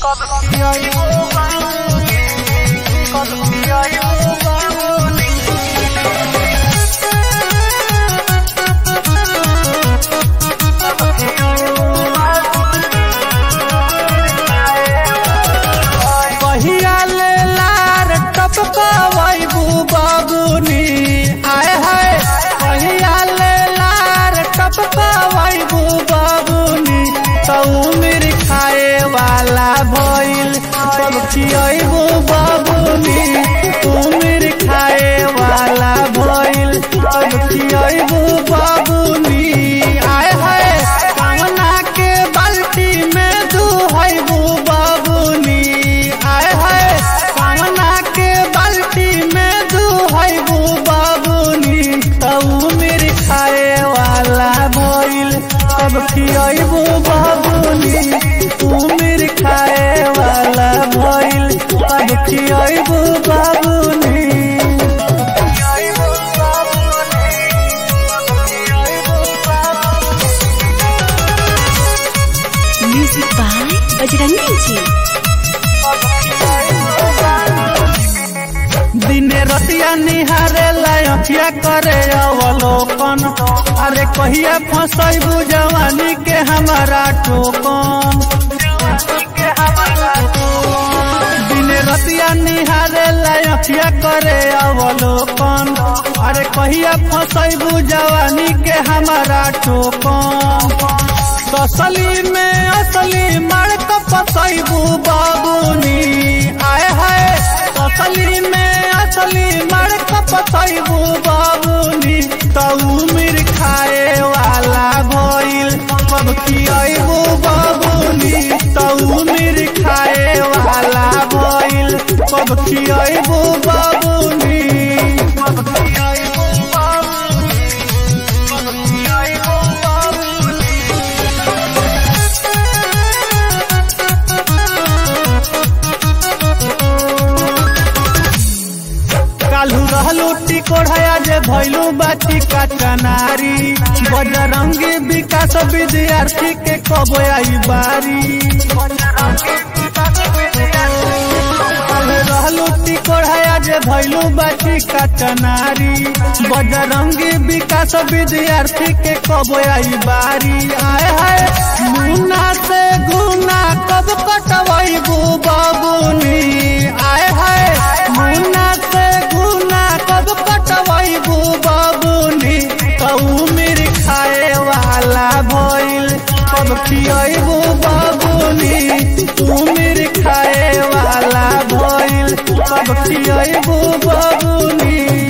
कहिया ले लार टपकवैबू बाबूनी आय हाय कहिया ले लार टपकवैबू बाबूनी तऊ मेरी खाए वाला भइल सब खियैबू बाबूनी तू मेरी खाए वाला भइल सब खियैबू बाबूनी आय हाय कामना के बाल्टी में दुहैबू बाबूनी आय हाय कामना के बाल्टी में दुहैबू बाबूनी तऊ मेरी खाए वाला भइल सब खियैबू बाबूनी तू मेरी खाए वाला भइल सब खियैबू बाबूनी Music by Bajrangi Ji. दिने रतिया निहारे लयखिया करे अवलोकन अरे कहिया फसैबू जवानी के हमारा टोकन दिने रतिया निहारे लयखिया करे अवलोकन अरे कहिया फसैबू जवानी के हमारा टोकन तसली में असली मड़क फसैबू बाबूनी आय हाय तसली में असली मड़क फसैबू बाबूनी तऊ मिर खाए वाला भइल सब खियैबू बाबूनी तऊ मिर खाए वाला भइल सब खियैबू बाबूनी सब खियैबू बाबूनी सब खियैबू बाबूनी कालू रहलू टिकोढ़या जे भैलू बाटी का चनारी बजरंगी विकास विद्यार्थी के कब आई बारी कालू रहलू टिकोढ़या जे भैलू बाटी का चनारी बजरंगी विकास विद्यार्थी के कब आई बारी आए हाय मुन्ना से गुना कब कटवैबू बाबूनी आए हाय मुन्ना से गुना कब कटवैबू बाबूनी तऊ मेरी खाए वाला भइल कब खियैबू बाबूनी तू मेरी खाए वाला भइल कब खियैबू बाबूनी